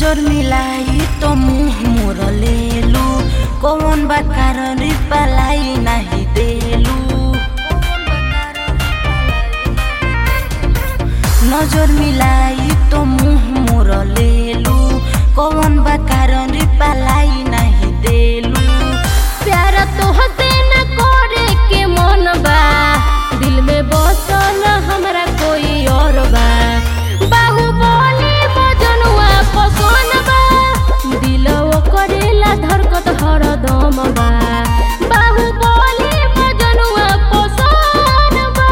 नजर मिलाई तो मुंह मोर लेलू कौन बा कारण पलाई नहीं देलू नजर मिलाई तो मुंह मोर लेलू कौन बा कारण पलाई नहीं देलू प्यार तोहसे न करे के मन बा दिल में बसल हमरा कोई और बा बाहुबली बजनुआ पसंद बा दिल करेला धरकत हरदम बा बाहुबली बजनुआ पसंद बा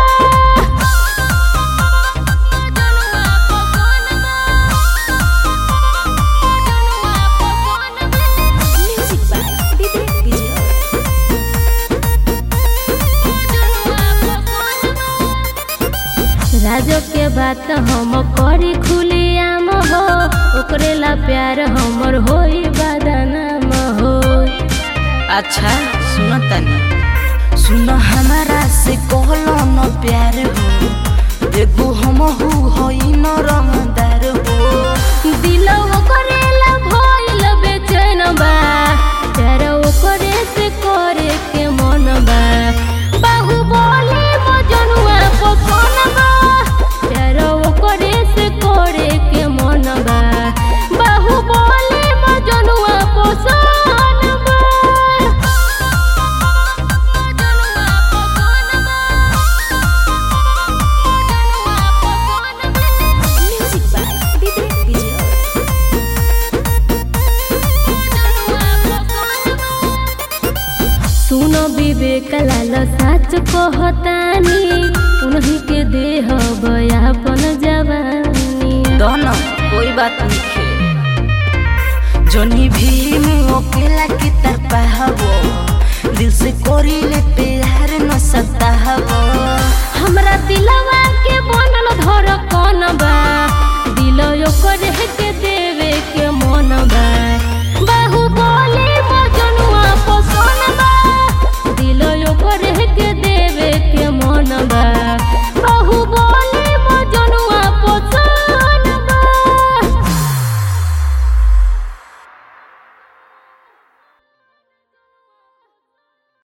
बजनुआ पसंद बा म्यूजिक बाय विवेक विजय राजो के बात हम करी खुली आम हो ओकरे ला प्यार हमर होई बदनाम हो अच्छा सुन तनी सुन हमारा से कहलो न प्यार हो एगो हम हु होई न रंगदार हो दिल ओकरे ला भइल बेचैन बा प्यार ओकरे से करे के मन बा बाहुबली मजनुआ पसंद बा प्यार ओकरे से करे के मन बा बाहुबली मजनुआ पसंद बा म्यूजिक बाय विवेक विजय सुनो विवेक लाल साच कहतानी उन्हीं के देह बयापन जवानी दोनों कोई बात नहीं खे जोनी भी में अकेला की तरपा हवो दिल से कोरी ले प्यार न सकता हवो हमरा दिलवा